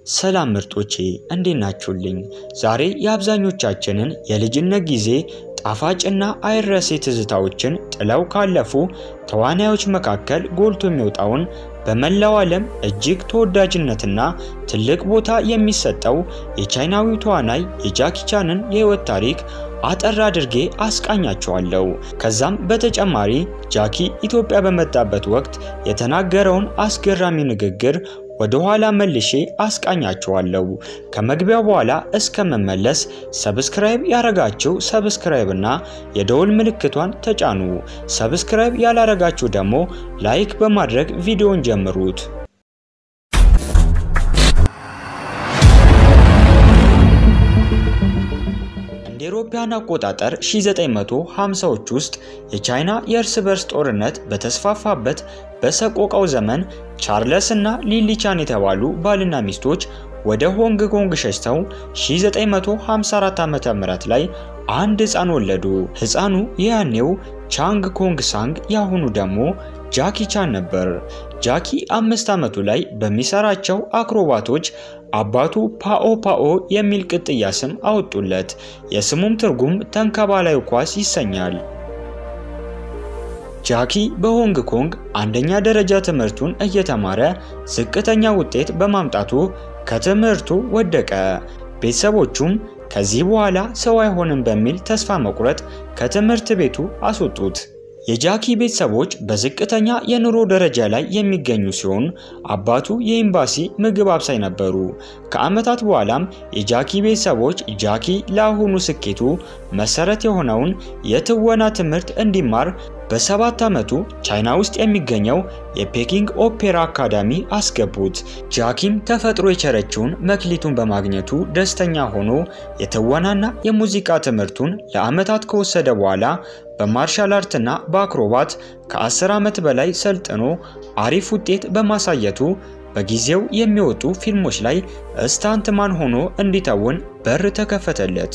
ሰላም ምርጦቼ እንዴት ናችሁልኝ? ዛሬ የአብዛኞቻችንን የልጅነት ጊዜ ጣፋጭና አይረሴ ትዝታዎችን ጥለው ካለፉ ተዋናዮች መካከል ጎልቶ የሚወጣውን በመላው ዓለም እጅግ ተወዳጅነትና ትልቅ ቦታ የሚሰጠው የቻይናዊው ተዋናይ የጃኪ ቻንን የህይወት ታሪክ አጠር አድርጌ አስቃኛቸዋለሁ። ከዛም በተጨማሪ ጃኪ ኢትዮጵያ በመጣበት ወቅት የተናገረውን አስገራሚ ንግግር ወደ ኋላ መልሼ አስቃኛቸዋለሁ። ከመግቢያው በኋላ እስከመመለስ ሰብስክራይብ ያረጋችሁ ሰብስክራይብ እና የደውል ምልክቷን ተጫኑ። ሰብስክራይብ ያላረጋችሁ ደግሞ ላይክ በማድረግ ቪዲዮን ጀምሩት። እንደ አውሮፓውያን አቆጣጠር 1950ዎች ውስጥ የቻይና የእርስ በርስ ጦርነት በተስፋፋበት በሰቆቃው ዘመን ቻርለስ እና ሊሊ ቻን የተባሉ ባልና ሚስቶች ወደ ሆንግ ኮንግ ሸሽተው 1954 ዓ.ም ላይ አንድ ህፃን ወለዱ። ህፃኑ የያኔው ቻንግ ኮንግ ሳንግ ያሁኑ ደግሞ ጃኪ ቻን ነበር። ጃኪ አምስት ዓመቱ ላይ በሚሰራቸው አክሮባቶች አባቱ ፓኦ ፓኦ የሚል ቅጥያ ስም አወጡለት። የስሙም ትርጉም ተንከባላዩ ኳስ ይሰኛል። ጃኪ በሆንግ ኮንግ አንደኛ ደረጃ ትምህርቱን እየተማረ ዝቅተኛ ውጤት በማምጣቱ ከትምህርቱ ወደቀ። ቤተሰቦቹም ከዚህ በኋላ ሰው አይሆንም በሚል ተስፋ መቁረጥ ከትምህርት ቤቱ አስወጡት። የጃኪ ቤተሰቦች በዝቅተኛ የኑሮ ደረጃ ላይ የሚገኙ ሲሆን አባቱ የኤምባሲ ምግብ አብሳይ ነበሩ። ከዓመታት በኋላም የጃኪ ቤተሰቦች ጃኪ ለአሁኑ ስኬቱ መሰረት የሆነውን የትወና ትምህርት እንዲማር በሰባት ዓመቱ ቻይና ውስጥ የሚገኘው የፔኪንግ ኦፔራ አካዳሚ አስገቡት። ጃኪም ተፈጥሮ የቸረችውን መክሊቱን በማግኘቱ ደስተኛ ሆኖ የትወናና የሙዚቃ ትምህርቱን ለዓመታት ከወሰደ በኋላ በማርሻል አርትና በአክሮባት ከ10 ዓመት በላይ ሰልጥኖ አሪፍ ውጤት በማሳየቱ በጊዜው የሚወጡ ፊልሞች ላይ ስታንትማን ሆኖ እንዲተውን በር ተከፈተለት።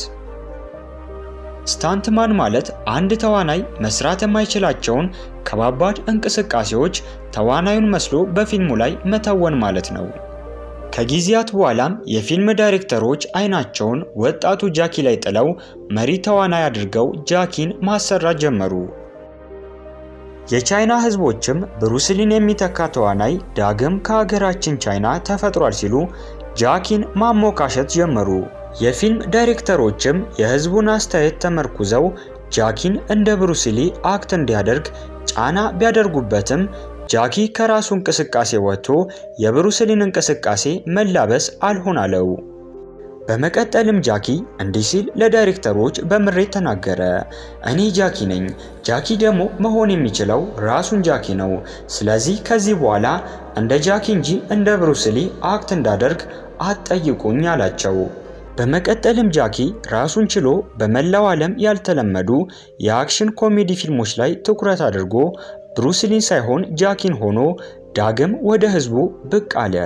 ስታንትማን ማለት አንድ ተዋናይ መስራት የማይችላቸውን ከባባድ እንቅስቃሴዎች ተዋናዩን መስሎ በፊልሙ ላይ መተወን ማለት ነው። ከጊዜያት በኋላም የፊልም ዳይሬክተሮች አይናቸውን ወጣቱ ጃኪ ላይ ጥለው መሪ ተዋናይ አድርገው ጃኪን ማሰራት ጀመሩ። የቻይና ሕዝቦችም ብሩስሊን የሚተካ ተዋናይ ዳግም ከሀገራችን ቻይና ተፈጥሯል ሲሉ ጃኪን ማሞካሸት ጀመሩ። የፊልም ዳይሬክተሮችም የህዝቡን አስተያየት ተመርኩዘው ጃኪን እንደ ብሩስሊ አክት እንዲያደርግ ጫና ቢያደርጉበትም ጃኪ ከራሱ እንቅስቃሴ ወጥቶ የብሩስሊን እንቅስቃሴ መላበስ አልሆን አለው። በመቀጠልም ጃኪ እንዲህ ሲል ለዳይሬክተሮች በምሬት ተናገረ። እኔ ጃኪ ነኝ። ጃኪ ደግሞ መሆን የሚችለው ራሱን ጃኪ ነው። ስለዚህ ከዚህ በኋላ እንደ ጃኪ እንጂ እንደ ብሩስሊ አክት እንዳደርግ አትጠይቁኝ አላቸው። በመቀጠልም ጃኪ ራሱን ችሎ በመላው ዓለም ያልተለመዱ የአክሽን ኮሜዲ ፊልሞች ላይ ትኩረት አድርጎ ብሩስሊን ሳይሆን ጃኪን ሆኖ ዳግም ወደ ህዝቡ ብቅ አለ።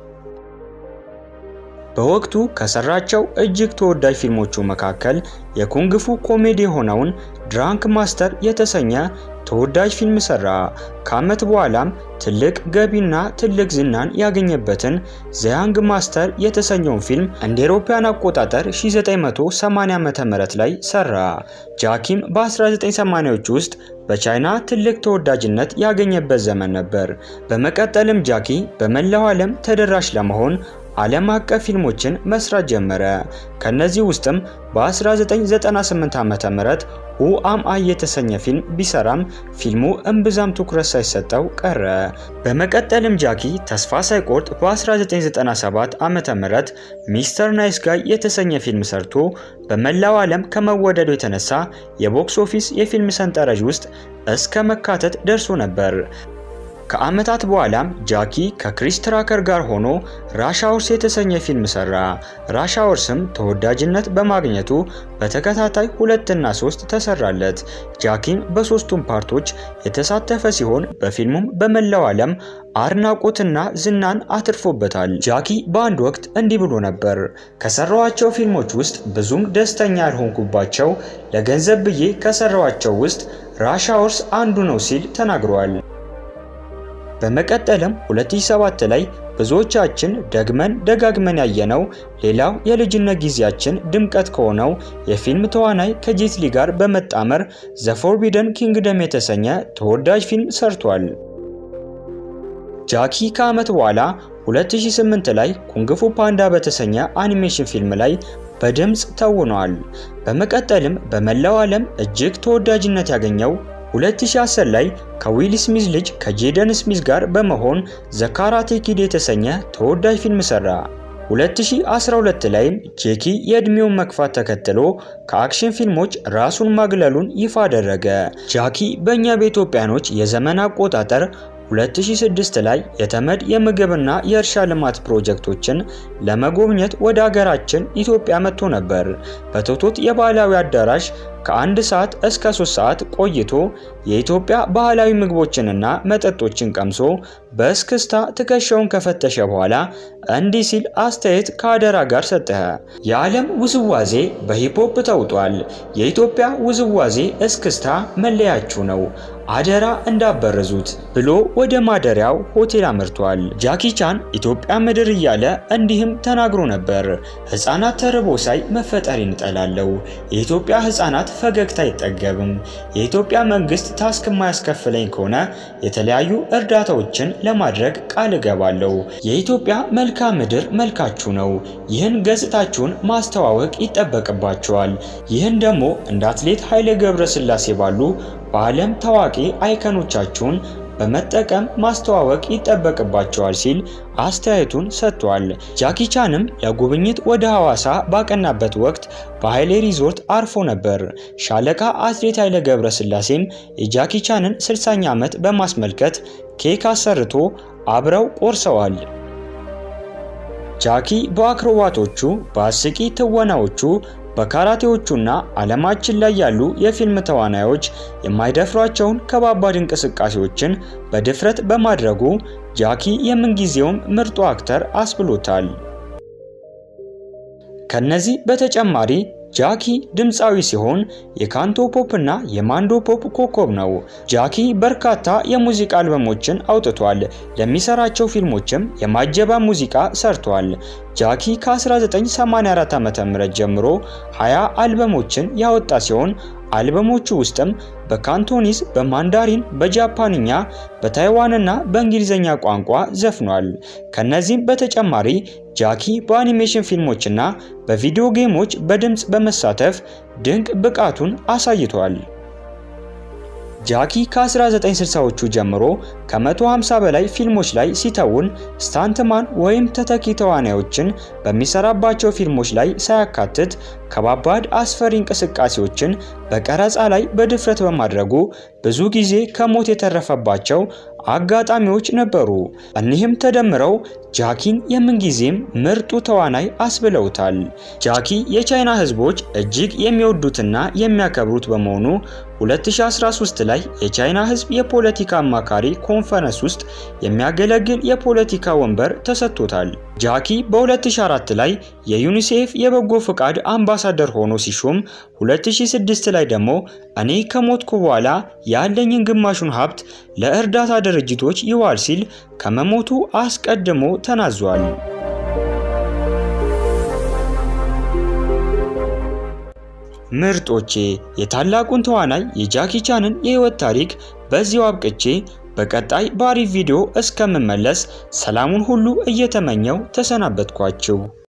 በወቅቱ ከሰራቸው እጅግ ተወዳጅ ፊልሞቹ መካከል የኩንግፉ ኮሜዲ የሆነውን ድራንክ ማስተር የተሰኘ ተወዳጅ ፊልም ሰራ። ከዓመት በኋላም ትልቅ ገቢና ትልቅ ዝናን ያገኘበትን ዘያንግ ማስተር የተሰኘውን ፊልም እንደ አውሮፓውያን አቆጣጠር 1980 ዓ.ም ላይ ሰራ። ጃኪም በ1980ዎች ውስጥ በቻይና ትልቅ ተወዳጅነት ያገኘበት ዘመን ነበር። በመቀጠልም ጃኪ በመላው ዓለም ተደራሽ ለመሆን ዓለም አቀፍ ፊልሞችን መስራት ጀመረ። ከነዚህ ውስጥም በ1998 ዓ.ም ሁ አም አይ የተሰኘ ፊልም ቢሰራም ፊልሙ እምብዛም ትኩረት ሳይሰጠው ቀረ። በመቀጠልም ጃኪ ተስፋ ሳይቆርጥ በ1997 ዓ.ም ሚስተር ናይስ ጋይ የተሰኘ ፊልም ሰርቶ በመላው ዓለም ከመወደዱ የተነሳ የቦክስ ኦፊስ የፊልም ሰንጠረዥ ውስጥ እስከ መካተት ደርሶ ነበር። ከዓመታት በኋላም ጃኪ ከክሪስ ትራከር ጋር ሆኖ ራሽ አወርስ የተሰኘ ፊልም ሰራ። ራሽ አወርስም ተወዳጅነት በማግኘቱ በተከታታይ ሁለትና ሶስት ተሰራለት። ጃኪም በሶስቱም ፓርቶች የተሳተፈ ሲሆን በፊልሙም በመላው ዓለም አድናቆትና ዝናን አትርፎበታል። ጃኪ በአንድ ወቅት እንዲህ ብሎ ነበር። ከሰራዋቸው ፊልሞች ውስጥ ብዙም ደስተኛ ያልሆንኩባቸው ለገንዘብ ብዬ ከሰራዋቸው ውስጥ ራሽ አወርስ አንዱ ነው ሲል ተናግሯል። በመቀጠልም 2007 ላይ ብዙዎቻችን ደግመን ደጋግመን ያየነው ሌላው የልጅነት ጊዜያችን ድምቀት ከሆነው የፊልም ተዋናይ ከጄትሊ ጋር በመጣመር ዘ ፎርቢደን ኪንግደም የተሰኘ ተወዳጅ ፊልም ሰርቷል። ጃኪ ከዓመት በኋላ 2008 ላይ ኩንግፉ ፓንዳ በተሰኘ አኒሜሽን ፊልም ላይ በድምፅ ተውኗል። በመቀጠልም በመላው ዓለም እጅግ ተወዳጅነት ያገኘው 2010 ላይ ከዊል ስሚዝ ልጅ ከጄደን ስሚዝ ጋር በመሆን ዘ ካራቴ ኪድ የተሰኘ ተወዳጅ ፊልም ሰራ። 2012 ላይም ጄኪ የዕድሜውን መግፋት ተከትሎ ከአክሽን ፊልሞች ራሱን ማግለሉን ይፋ አደረገ። ጃኪ በእኛ በኢትዮጵያኖች የዘመን አቆጣጠር 2006 ላይ የተመድ የምግብና የእርሻ ልማት ፕሮጀክቶችን ለመጎብኘት ወደ አገራችን ኢትዮጵያ መጥቶ ነበር። በቶቶት የባህላዊ አዳራሽ ከአንድ ሰዓት እስከ 3 ሰዓት ቆይቶ የኢትዮጵያ ባህላዊ ምግቦችንና መጠጦችን ቀምሶ በእስክስታ ትከሻውን ከፈተሸ በኋላ እንዲህ ሲል አስተያየት ከአደራ ጋር ሰጠ። የዓለም ውዝዋዜ በሂፖፕ ተውጧል። የኢትዮጵያ ውዝዋዜ እስክስታ መለያችሁ ነው። አደራ እንዳበረዙት ብሎ ወደ ማደሪያው ሆቴል አምርቷል። ጃኪ ቻን ኢትዮጵያ ምድር እያለ እንዲህም ተናግሮ ነበር። ሕፃናት ተርቦ ሳይ መፈጠሬን እጠላለሁ። የኢትዮጵያ ሕፃናት ፈገግታ አይጠገብም። የኢትዮጵያ መንግስት ታስክ የማያስከፍለኝ ከሆነ የተለያዩ እርዳታዎችን ለማድረግ ቃል እገባለሁ። የኢትዮጵያ መልክዓ ምድር መልካችሁ ነው። ይህን ገጽታችሁን ማስተዋወቅ ይጠበቅባቸዋል። ይህን ደግሞ እንደ አትሌት ኃይሌ ገብረስላሴ ባሉ በዓለም ታዋቂ አይከኖቻችሁን በመጠቀም ማስተዋወቅ ይጠበቅባቸዋል ሲል አስተያየቱን ሰጥቷል። ጃኪ ቻንም ለጉብኝት ወደ ሐዋሳ ባቀናበት ወቅት በኃይሌ ሪዞርት አርፎ ነበር። ሻለቃ አትሌት ኃይሌ ገብረስላሴም የጃኪ ቻንን 60ኛ ዓመት በማስመልከት ኬክ አሰርቶ አብረው ቆርሰዋል። ጃኪ በአክሮባቶቹ በአስቂ ትወናዎቹ በካራቴዎቹና ዓለማችን ላይ ያሉ የፊልም ተዋናዮች የማይደፍሯቸውን ከባባድ እንቅስቃሴዎችን በድፍረት በማድረጉ ጃኪ የምንጊዜውም ምርጡ አክተር አስብሎታል። ከነዚህ በተጨማሪ ጃኪ ድምፃዊ ሲሆን የካንቶ ፖፕ እና የማንዶ ፖፕ ኮከብ ነው። ጃኪ በርካታ የሙዚቃ አልበሞችን አውጥቷል። ለሚሰራቸው ፊልሞችም የማጀባ ሙዚቃ ሰርቷል። ጃኪ ከ1984 ዓ.ም ጀምሮ 20 አልበሞችን ያወጣ ሲሆን አልበሞቹ ውስጥም በካንቶኒዝ፣ በማንዳሪን፣ በጃፓንኛ፣ በታይዋንና በእንግሊዝኛ ቋንቋ ዘፍኗል። ከነዚህም በተጨማሪ ጃኪ በአኒሜሽን ፊልሞችና በቪዲዮ ጌሞች በድምፅ በመሳተፍ ድንቅ ብቃቱን አሳይቷል። ጃኪ ከ1960ዎቹ ጀምሮ ከ150 በላይ ፊልሞች ላይ ሲተውን ስታንትማን ወይም ተተኪ ተዋናዮችን በሚሰራባቸው ፊልሞች ላይ ሳያካትት ከባባድ አስፈሪ እንቅስቃሴዎችን በቀረጻ ላይ በድፍረት በማድረጉ ብዙ ጊዜ ከሞት የተረፈባቸው አጋጣሚዎች ነበሩ። እኒህም ተደምረው ጃኪን የምንጊዜም ምርጡ ተዋናይ አስብለውታል። ጃኪ የቻይና ሕዝቦች እጅግ የሚወዱትና የሚያከብሩት በመሆኑ 2013 ላይ የቻይና ሕዝብ የፖለቲካ አማካሪ ኮንፈረንስ ውስጥ የሚያገለግል የፖለቲካ ወንበር ተሰጥቶታል። ጃኪ በ2004 ላይ የዩኒሴፍ የበጎ ፍቃድ አምባሳደር ሆኖ ሲሾም 2006 ላይ ደግሞ እኔ ከሞትኩ በኋላ ያለኝን ግማሹን ሀብት ለእርዳታ ድርጅቶች ይዋል ሲል ከመሞቱ አስቀድሞ ተናዟል። ምርጦቼ የታላቁን ተዋናይ የጃኪ ቻንን የህይወት ታሪክ በዚሁ አብቅቼ በቀጣይ በአሪፍ ቪዲዮ እስከምመለስ ሰላሙን ሁሉ እየተመኘው ተሰናበትኳችሁ።